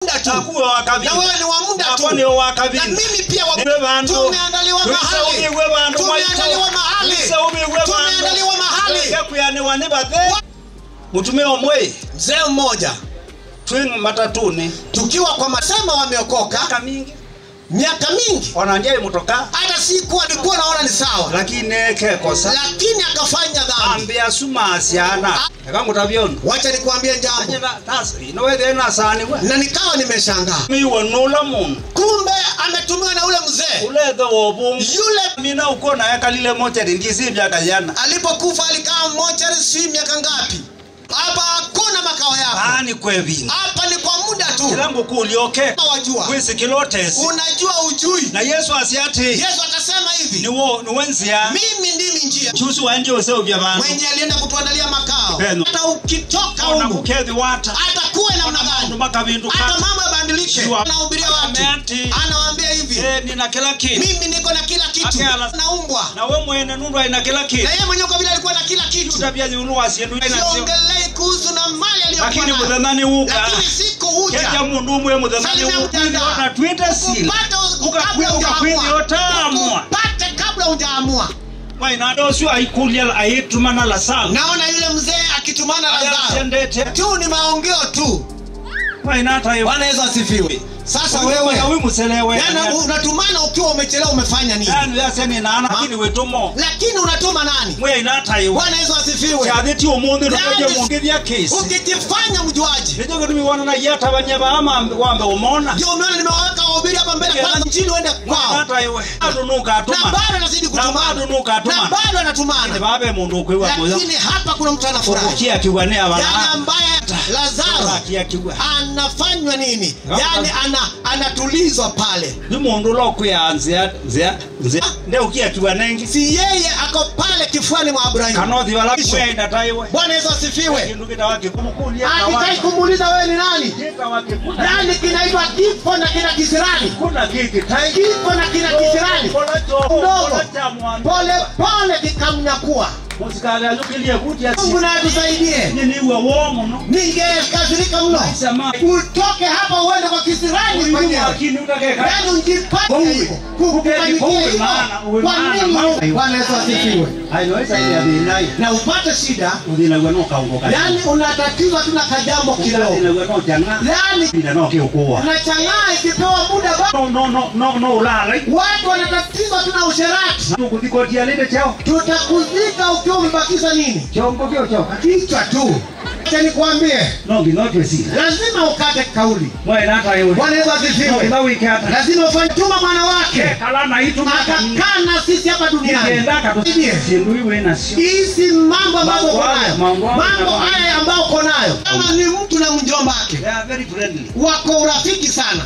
muda tu akuwe wakabili na wewe ni wa muda tu Ako ni wakabili na mimi pia wa Niwe bantu. tumeandaliwa mahali Twiseubirwe bantu tumeandaliwa mahali Twiseubirwe bantu. tumeandaliwa mahali Gekuyaniwa ni bathe mutume omwe mzee mmoja twing matatuni tukiwa kwa masema wameokoka miaka mingi miaka mingi wananjai mutoka hata siku alikuwa naona ni sawa lakini kekosa lakini akafanya dhambi ambia sumasiana ekangutavyonu wacha nikuambie jambo inowetheenasaniwe na nikawa nimeshangaa miwonula mundu kumbe ametumiwa na ule mzee ulethe wovungu yule mina ukona ekalile mocheri ndisivya yana alipokufa alikaa mochari si miaka ngapi hapa hakuna makao yako ani kwevini hapa ni kwa muda tu kilangu kulioke Kama wajua kwisikilotesi unajua ujui na yesu asiati yesu akasema hivi niwo niwenzia mimi ndimi njia chusi wanje useuvya vandu mwenye alienda kutuandalia makao Peno. hata ukitoka ona humu kukethi wata hata kuwe namna andu gani makavindu hata mambo yabadilike Jua. anahubiria watu Ameati. anawaambia hivi Eh, nina kila kitu mimi niko na kila kitu Akela. naumbwa na we mwene nundu aina kila kitu na yeye mwenyewe kwa vile alikuwa na kila kitu tabia nyulu wasiendu inasio siongelei kuhusu na mali aliyokuwa lakini nayo. muthenani uka lakini siku huja keja mundu umwe muthenani Salimia mtandao. ukwiona twite sila Ukupate kabla ukakwithia hujaamua. otamwa Ukupate kabla hujaamua mwaina ucio aikulia aitumana lasalu naona yule mzee akitumana Lazaro ayasendete tu ni maongeo tu mwaina hata bwana yesu asifiwe sasa wewe wi muselewe yani unatumana ukiwa umechelewa umefanya nini yani yaseni nana lakini witumo lakini unatuma nani mwaina hata iwe bwana yesu asifiwe kyathiti umuthi Yani- nukeje mungithia kesi ukijifanya mjuaji nijo gitumi wona na yata banyaba ama wambe umona ndio umeona nimewaweka wahubiri hapa mbele kwanza njini uende kwao hata iwe adunuka na atuma bado anazidi na kutumana adunuka na atuma bado anatumana babe mundu ukwiwa moyo lakini hapa kuna mtu anafurahi ukia kiwa ne yani abana ambaye lazaro akia kiwa anafanywa nini yani ana, anatulizwa pale ni mundu lokwianzia nzia nzia nde ukia kiwa nengi si yeye ako pale kifuani mwa abrahimu kanothi bala kwenda taiwe bwana yesu asifiwe kindu kitawaki kumukulia akitai kumuuliza wewe ni nani kitawaki kuna nani kinaitwa kifo na kina kisirani kuna kiki tai kifo na kina kisirani Kola cho Ndogo. kola cha mwandu pole pole kikamnyakua musikali alukilie kutia mungu naye tusaidie niniwe womo no ningekasirika mno sema utoke hapa uende kwa kisirani uyu mwenyewe akini utakeka yaani ujipate Uwe. hivyo kukufanyikia Uwe hivyo maana, uwe kwa maana, nini maana. bwana yesu asifiwe aiweza ile abinai na upate shida uthina gwe no kaungo kali yaani unatatizwa tu na kajambo kidogo uthina gwe no janga yaani pinda no kiukua unachangaa ikipewa muda ba- no no no no no ulala watu wanatatizwa tu na usherati tukutikotia lile chao tutakuzika ukiwa umebakiza nini chongo kio chao kichwa tu acha nikwambie no ginotwe si lazima ukate kauli mwana hata yewe bwana yesu no asifiwe ila wiki hata lazima ufanye tuma mwana wake kala na itu akakaa na sisi hapa duniani kienda kato Ndiye. sindu iwe na sio hizi mambo ambazo Mambo uko haya, nayo mambo haya, mambo mambo haya ambayo uko nayo kama ni mtu na mjomba wake they are very friendly wako urafiki sana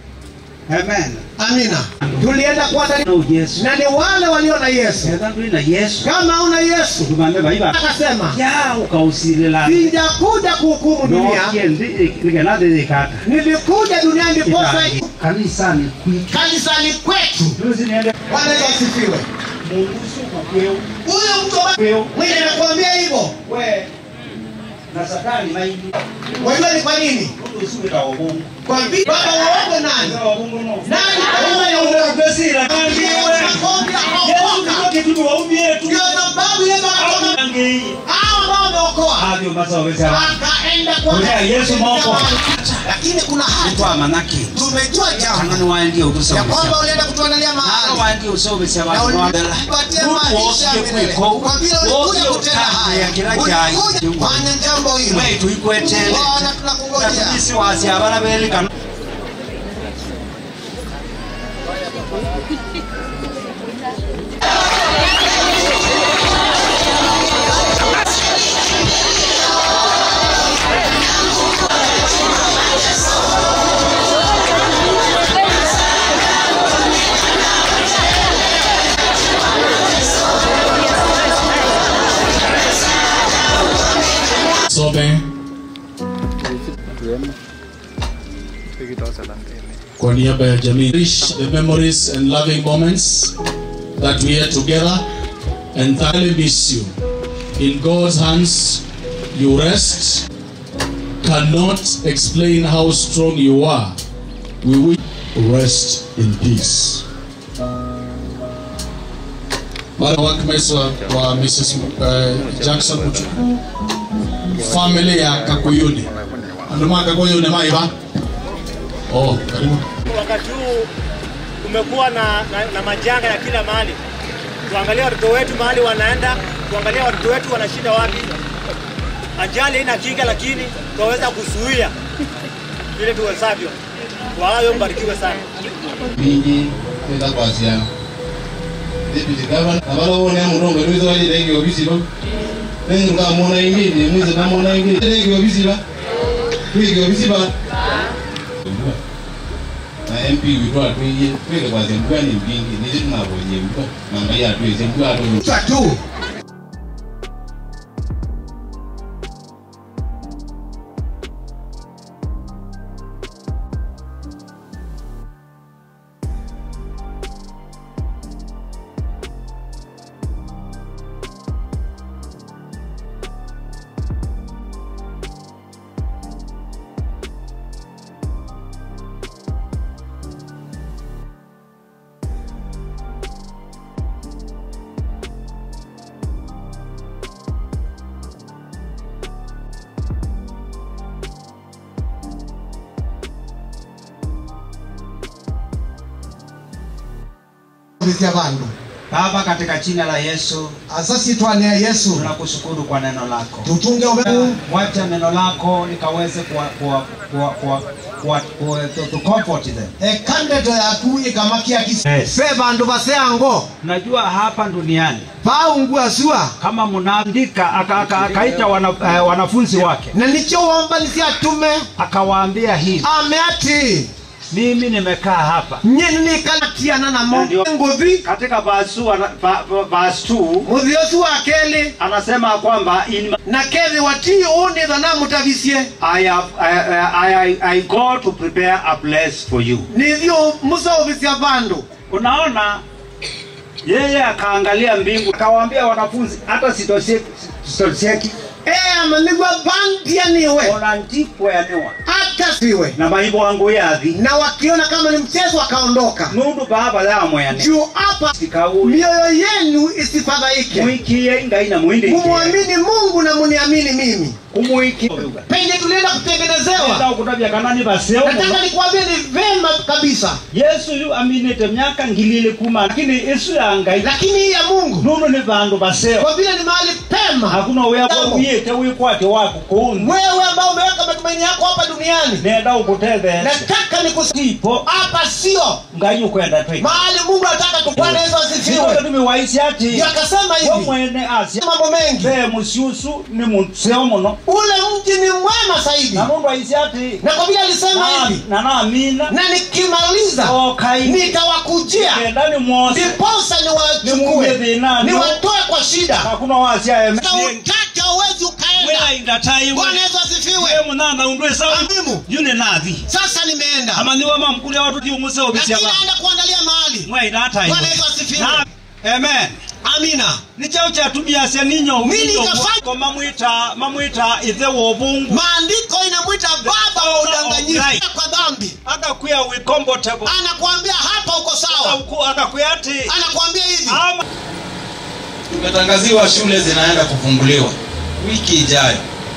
amen amina tulienda kuandalia no yesu na ni wale walio na yesu ndio na yesu kama una yesu tumambe baiba akasema ya ukausilela sijakuja kuhukumu no dunia kiendi ligana de kaka nilikuja duniani ndiposa kanisani kwitu kanisani kwetu tuzi niende bwana yesu asifiwe mungu suko kweu huyo mtu ambaye kweu mwenye anakuambia hivyo we na satani maindi wajua ni kwa nini mungu suko ta obungu kwa vile baba waogo nani ta obungu no nani Kama ya unapesira kandi wewe Yesu ndio kitu waumie tu ndio sababu yesu akasema Angei. hao ambao wameokoa Havyo masawa wesa akaenda kwa Ule Yesu moko. lakini kuna hata kwa manaki tumejua jambo kanani waendie ya utusoma kwamba ulienda kutuandalia mahali waendie usomesa na abantu ulipatia maisha ya milele kwa vile ulikuja kutenda haya ulikuja kufanya jambo hilo mwetu ikwetele bwana tunakungojea natubisi wasi abana belikana Some kwa niaba ya jamii cherish the memories and loving moments that we had together and thoroughly miss you in God's hands you rest cannot explain how strong you are. We will rest in peace. Mara workmates wa, wa Mrs. Uh, Jackson Mutuku. Family ya Kakuyuni. Anduma Kakuyuni maiba. Oh, karibu. Wakati huu kumekuwa na, na, na majanga ya kila mahali. Tuangalie watoto wetu mahali wanaenda, tuangalie watoto wetu wanashinda wapi. Ajali haina kinga, lakini tunaweza kuzuia vile tuwezavyo. Kwa hayo mbarikiwe sana. bingi kwenda kwasiana deputy governor abalowone amurongo lwiza wali denge obisiba nengi ngamona ingini mwiza namona ingini denge obisiba twige obisiba na mp witwa twiye twige kwasia mbwani mbingi nisi tunabonye mbwa namba ya twize mbwa ato tu vya vandu Baba, katika jina la Yesu asasi twanea yesu tunakushukuru kwa neno lako. tutunge ubeku Wacha neno lako likaweze kuwa, kuwa, kuwa, kuwa, kuwa, kuwa, to, to comfort them. ekandeto yaku ikamakia kisi Yes. fe vandu vaseango Najua hapa duniani vaungua sua kama mnaandika aka- aka- akaita wana, eh, wanafunzi wake na nicho wombanisia tume akawaambia hivi, ameati mimi nimekaa hapa nyeni nikalatiana namo Ndio. nguthi katika verse 2 ana- va- va- verse 2 muthiosu wa keli anasema kwamba in na kethi watii unitha na mutavisie I, have, I, I, I, I go to prepare a place for you. nithio musauvisia vandu Unaona, yeye akaangalia mbingu akawaambia wanafunzi, hata sitosieki ema nigwa vandia niwe ona ndikwenewa hata siwe na maibo wangu yathi na wakiona kama ni mchezo wakaondoka nundu baba yamwene juu hapa sikauli mioyo yenu isifadhaike mwikie ngai na mwindi mumwamini mungu na muniamini mimi kumwiki penye tulienda kutengenezewa ukutabya kanani baseo nataka nikuambie ni vema kabisa yesu yu aminite myaka ngilili kuma lakini isu ya ngai lakini hii ya mungu nundu ni vandu baseo kwa vile ni mahali pema hakuna wea Jambo. wiyite wikwate wako kuundu wewe ambao umeweka matumaini yako hapa duniani nenda ukutethese nataka nikusipo ipo hapa sio ngai ukwenda twi mahali mungu anataka tu bwana yesu asifiwe tumiwaisi ati Ndio akasema hivi womwene asya mambo mengi ve musiusu ni museo muno ule mji ni mwema zaidi na mundu aisi ati na kwa vile alisema hivi na naamina na nikimaliza okai nitawakujia kenda ni mwosi ndiposa Nimuunge niwachukue dhinani. niwatoe kwa shida hakuna wasya eme Na utaka uwezi ukaenda welainda taiwe bwana yesu asifiwe munana undwe sawa Amimu. yune nathi sasa nimeenda amaniwa mamkulia watu ti umuse lakini obisya ba naenda kuandalia mahali mwaina taiwe bwana yesu asifiwe amen amina nichao chatumiasya ninyo Mimi umindo nikafanya- ko mamwita mamwita ithe wobungu maandiko inamwita baba wa udanganyifu Right. kwa dhambi akakuya we comfortable anakuambia hapa uko sawa Akaku- akakuya ati anakuambia hivi ama tumetangaziwa shule zinaenda kufunguliwa wiki ijayo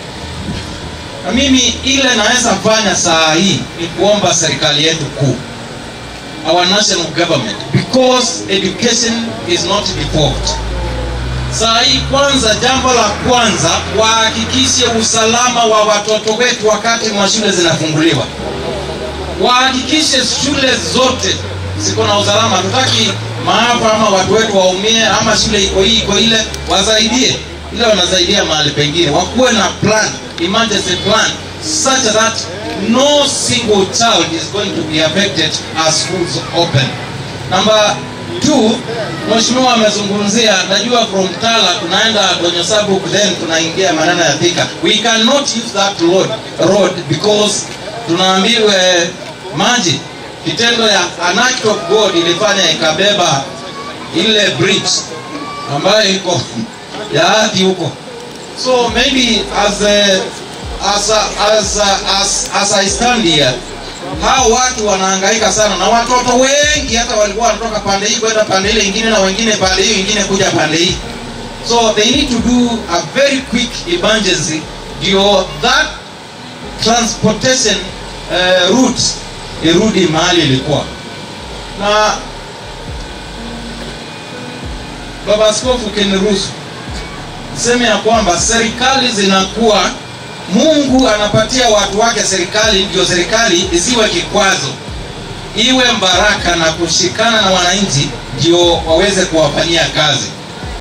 na mimi ile naweza fanya saa hii ni kuomba serikali yetu kuu our national government because education is not default saa hii kwanza jambo la kwanza wahakikishe usalama wa watoto wetu wakati mwa shule zinafunguliwa wahakikishe shule zote ziko na usalama hatutaki maafa ama watu wetu waumie ama shule iko hii iko ile wasaidie ile wanasaidia mahali pengine wakuwe na plan emergency plan such that no single child is going to be affected as schools open number two mheshimiwa amezungumzia najua from tala tunaenda donyosabuk then tunaingia maneno ya thika we cannot use that road, road because tunaambiwe maji kitendo ya an act of god ilifanya ikabeba ile bridge ambayo iko ya ardhi huko so maybe as a, as, a, as, a, as, as I stand here hao watu wanahangaika sana na watoto wengi hata walikuwa wanatoka pande hii kwenda pande ile ingine na wengine pande hiyo ingine kuja pande hii so they need to do a very quick emergency ndio that transportation uh, route irudi mahali ilikuwa na baba askofu ukiniruhusu niseme ya kwamba serikali zinakuwa mungu anapatia watu wake serikali ndio serikali isiwe kikwazo iwe mbaraka na kushikana na wananchi ndio waweze kuwafanyia kazi